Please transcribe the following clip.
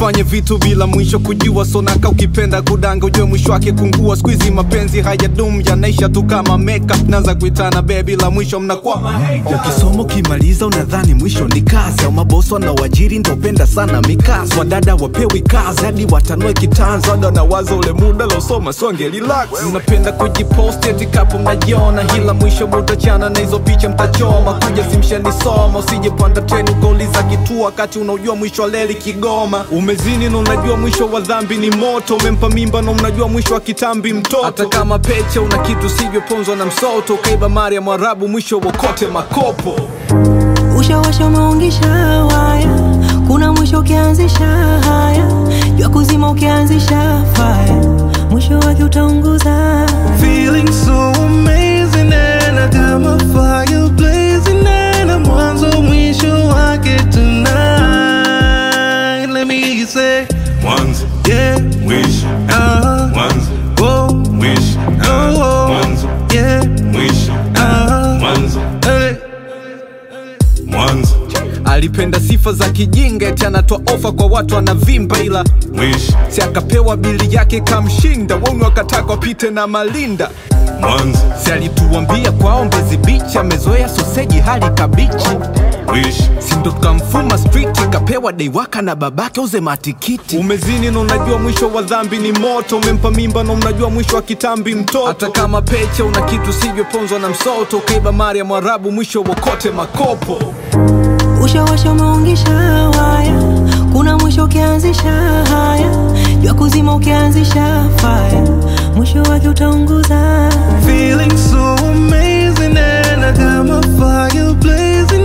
usifanye vitu bila mwisho kujua sonaka ukipenda kudanga ujue mwisho wake kungua skuizi mapenzi hayadum yanaisha tu kama makeup naanza kuitana bebi la mwisho mnakuwa ukisoma ukimaliza unadhani mwisho ni kazi au maboso wanaoajiri ndopenda sana mikasi wadada wapewi kazi hadi watanue kitanzi wada na wazo ule muda losoma songe relax mnapenda kujiposti eti kapo mnajiona hila mwisho mutachana na hizo picha mtachoma kuja simshanisoma usijepanda treni ukauliza kituo wakati unaujua mwisho wa leli kigoma umezini na unajua mwisho wa dhambi ni moto umempa mimba na unajua mwisho wa kitambi mtoto hata kama pecha una kitu sivyoponzwa na msoto ukaiba mari ya mwarabu mwisho wokote makopo ushawasha umeungisha waya kuna mwisho ukianzisha haya jua kuzima ukianzisha faya mwisho wake utaunguza Feeling so amazing and I got my fire blazing and I'm mwanzo mwisho wake tonight. Let me say, Mwanzo, yeah, mwisho, uh, mwanzo, oh, mwisho, oh, mwanzo, yeah, mwisho, uh, mwanzo, hey. mwanzo, alipenda sifa za kijinga eti anatoa ofa kwa watu anavimba ila mwisho, si akapewa bili yake kamshinda wonu akataka wapite na malinda mwanzo, si alituambia kwao mbezi bichi amezoea soseji hali kabichi mwisho, si ndo tukamfuma street kapewa deiwaka na babake uze matikiti umezini na unajua mwisho wa dhambi ni moto umempa mimba na unajua mwisho wa kitambi mtoto hata kama pecha una kitu sivyoponzwa na msoto ukaiba mari ya mwarabu mwisho wokote makopo ushawasha umeungisha waya kuna mwisho ukianzisha haya jua kuzima ukianzisha faya mwisho wake utaunguza Feeling so amazing and I got my fire blazing